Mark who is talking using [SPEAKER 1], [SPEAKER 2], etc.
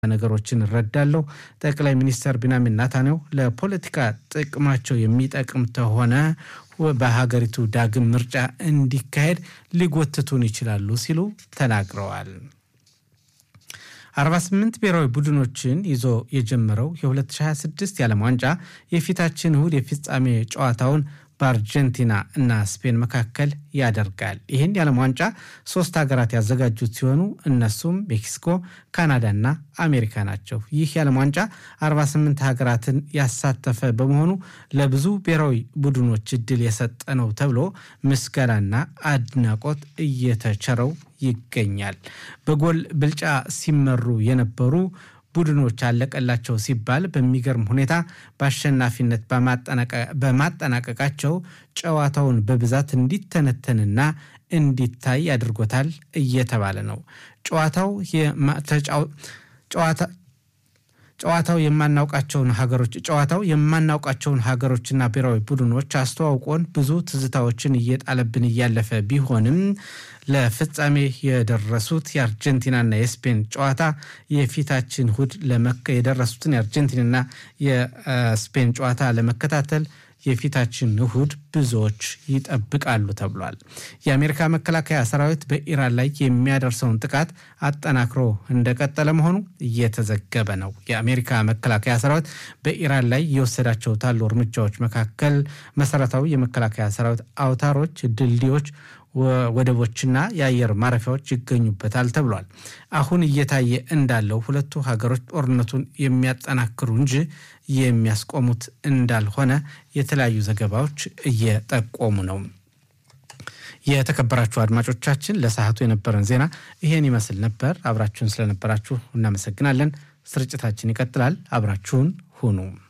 [SPEAKER 1] ነገሮችን እረዳለሁ። ጠቅላይ ሚኒስተር ቢንያሚን ኔታንያሁ ለፖለቲካ ጥቅማቸው የሚጠቅም ተሆነ በሀገሪቱ ዳግም ምርጫ እንዲካሄድ ሊጎትቱን ይችላሉ ሲሉ ተናግረዋል። 48 ብሔራዊ ቡድኖችን ይዞ የጀመረው የ2026 የዓለም ዋንጫ የፊታችን እሁድ የፍጻሜ ጨዋታውን በአርጀንቲና እና ስፔን መካከል ያደርጋል። ይህን የዓለም ዋንጫ ሶስት ሀገራት ያዘጋጁት ሲሆኑ እነሱም ሜክሲኮ፣ ካናዳ እና አሜሪካ ናቸው። ይህ የዓለም ዋንጫ 48 ሀገራትን ያሳተፈ በመሆኑ ለብዙ ብሔራዊ ቡድኖች እድል የሰጠ ነው ተብሎ ምስጋናና አድናቆት እየተቸረው ይገኛል። በጎል ብልጫ ሲመሩ የነበሩ ቡድኖች አለቀላቸው ሲባል በሚገርም ሁኔታ በአሸናፊነት በማጠናቀቃቸው ጨዋታውን በብዛት እንዲተነተንና እንዲታይ አድርጎታል እየተባለ ነው። ጨዋታው ጨዋታው የማናውቃቸውን ሀገሮች ጨዋታው የማናውቃቸውን ሀገሮችና ብሔራዊ ቡድኖች አስተዋውቆን ብዙ ትዝታዎችን እየጣለብን እያለፈ ቢሆንም ለፍጻሜ የደረሱት የአርጀንቲናና የስፔን ጨዋታ የፊታችን እሁድ የደረሱትን የአርጀንቲናና የስፔን ጨዋታ ለመከታተል የፊታችን እሁድ ብዙዎች ይጠብቃሉ ተብሏል። የአሜሪካ መከላከያ ሰራዊት በኢራን ላይ የሚያደርሰውን ጥቃት አጠናክሮ እንደቀጠለ መሆኑ እየተዘገበ ነው። የአሜሪካ መከላከያ ሰራዊት በኢራን ላይ የወሰዳቸው ታሉ እርምጃዎች መካከል መሰረታዊ የመከላከያ ሰራዊት አውታሮች፣ ድልድዮች ወደቦችና የአየር ማረፊያዎች ይገኙበታል ተብሏል። አሁን እየታየ እንዳለው ሁለቱ ሀገሮች ጦርነቱን የሚያጠናክሩ እንጂ የሚያስቆሙት እንዳልሆነ የተለያዩ ዘገባዎች እየጠቆሙ ነው። የተከበራችሁ አድማጮቻችን ለሰዓቱ የነበረን ዜና ይሄን ይመስል ነበር። አብራችሁን ስለነበራችሁ እናመሰግናለን። ስርጭታችን ይቀጥላል። አብራችሁን ሁኑ።